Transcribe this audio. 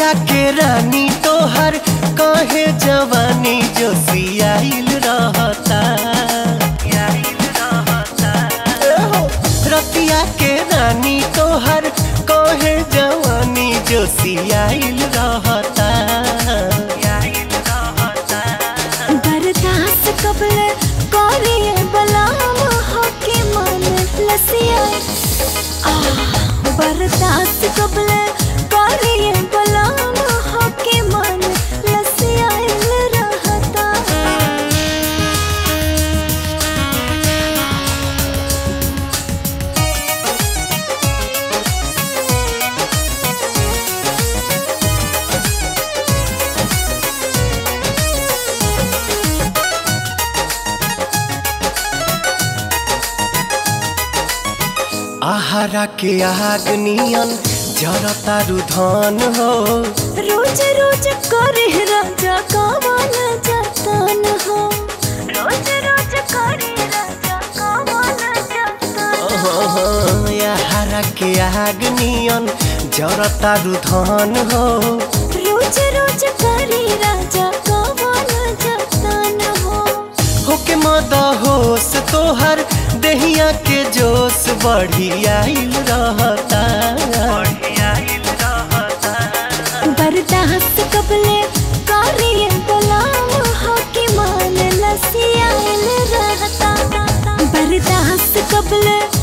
रतिया के रानी तोहर कहे जवानी जो सियाइल रहता एहो, रतिया के रानी तोहर कहे जवानी जो सियाइल रहता बर्दाश्त कबले करिए बलाम होके मन लसिया आ बर्दाश्त कबले करिए बलाम होके मन लसिया रहता आहारा के आग नियन जरता रुधन हो रोज रोज करे राजा कावन जतन हो रोज रोज करे राजा कावन जतन हो आहारा के आग नियन जरता रुधन हो रोज रोज करे राजा कावन जतन हो होके मद होश तोहर दहिया के जोश बढ़ी आइल रहता बर्दाश्त कबले करिए गुलाम होके मान लसियाल रहता बर्दाश्त कबले